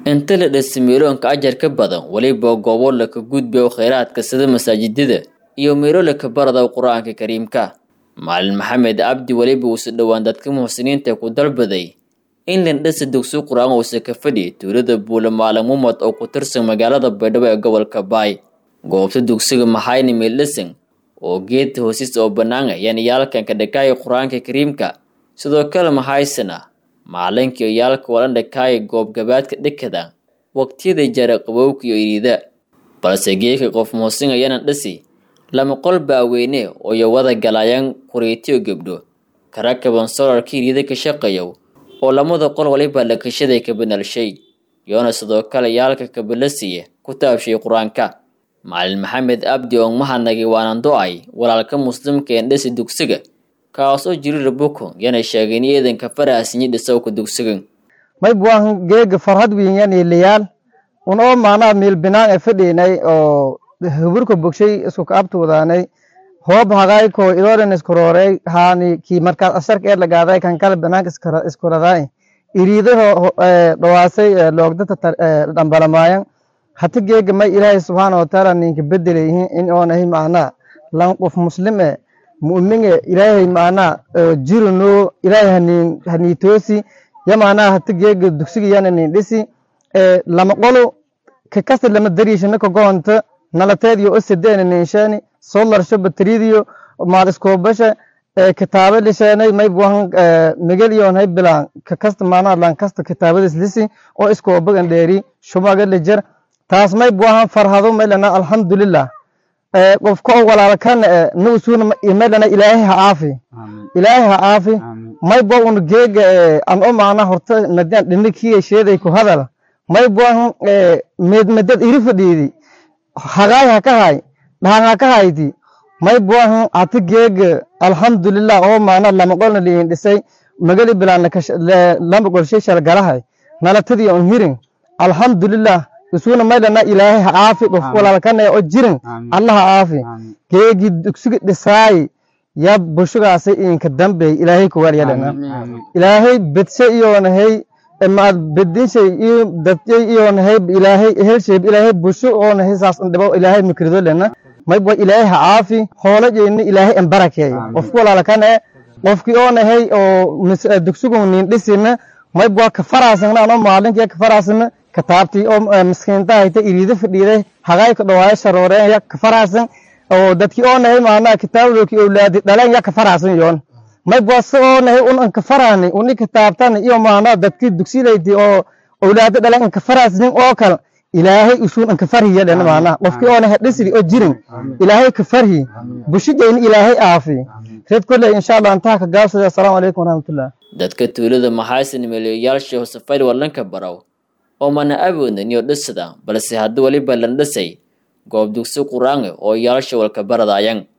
inta la dhisi meeloonka ajar ka badan weliba goobo laka gudbayo kheyraadka sida masaajidada iyo meelo laka barada qur-aanka kariimka maalin maxamed cabdi weliba uusa dhowaan dadka muxsiniinta ku dalbaday in lindhisa dugsi qur-aan uusa ka fadhi tuulada buule maalin mumad oo ku tirsan magaalada baydhabo ee gobolka baay goobta dugsiga maxayni meeldhisan oo geedta hoosis oo bannaan ayaan iyaalkan ka dhakaaya qur-aanka kariimka sidoo kale maxaysana macalinka iyo iyaalka walan dhakaaya goobgabaadka dhekada waqtiyada jara qabowka iyo iriida balse geedka qof muusin ayanan dhisi lama qol baaweyne oo iyo wada galayaan quriitiyo gabdho karakaban solarka iriida ka shaqeeyo oo lamada qol waliba lakashaday ka banalshay yoona sidoo kale yaalka kabalasiya ku taabshay qur-aanka macalin maxamed abdi oo mahanagi waanan do-ay walaalka muslimka een dhisi dugsiga kaas oo jirira buko yana sheegeen eedanka farahasinyi dhisowka dugsigan may buahan geega farhad wiinyani liyaal un oo maanaa miil binaan e fadhiinay oo huburka bogshay isku kaabtuudaanay hoob hagaay ko idoodan iskuroorey haani ki markaas asharka ee lagaaday kan kale banaanka iskuraday iriidaho dhawaasay loogdata dhambalamaayan hata geega may ilaahay subxaana watacaala ninka bedelayhin in oonahay macnaa lan qof muslim e mu'mine ilaahay macnaa jirino ilaahay hanin haniitoosi ya macnaa hata geega dugsiga yana nin dhisi lama qolo kakasta lama dariishana kagoonta nalateediyo o sedeena ninshani solarsho bateridiyo maal iskoobasha kitaaba lisheenay may buahan migel iyoonhay bilaan kakasta macnaa lankasta kitaabadis lisi oo iskoobagan dheeri shumaga lejer taas may buahan farhado maylana alxamdulilah qofka oo walaalkan nuusuna maylana ilaahay ha aafi ilaahay ha aafi may bua un geega an o maana horta madian dhinikiya sheeday ku hadal may buahan medmedad iri fadhiidi hagaay ha ka hay dhahan ha ka hayti may buahan hata geega alxamdulilah oo maana lama qolna liin dhisay magali bilaan lama qolshay shalgalahay nalatadii on hirin alxamdulilah isuna maylana ilaahay ha aafi qof walaalkana oo jirin alla ha aafi geegi dugsiga dhisaay ya bushugaasay inka dambeey ilaahay kuwalyalana ilaahay bedshe iyoonahay maad bedinshay iyo dadyay iyoonahay ilaahay helshay ilaahay busho oonahay saas dhibo ilaahay mikrido lena mayba ilaahay ha aafi hoolajeyna ilaahay embarakeey qofku walaalkana qofkii oonahay oo dugsigu nin dhisina mayba ka faraasana anoo maalinkiya ka faraasana kitaabtii oo miskiinta hayta iriida fadhiiday hagaay ka dhawaayo sharooreen ya ka faraasan oo dadkii oo nahay maanaa kitaabdookii owlaadi dhaleen ya ka faraasan yoon may bwase oo nahay un anka faraani uni kitaabtan iyo maanaa dadkii dugsidayti oo owlaadi dhaleen anka faraasnin oo kale ilaahay usuun anka farhiya dhen maanaa qofkii oo nahay dhisri oo jirin ilaahay ka farhi bushijayni ilaahay aafi reed kolley insha allah intaha ka gaabsada assalaamu calaykum waraxmatullah dadka tuulada maxaasin meeliyayaalsha hosafayl walanka barow oo mana awoodnan iyo dhisada balse hadda weliba lan dhisay goob dugsi qur-aange oo yaalsha walka baradayan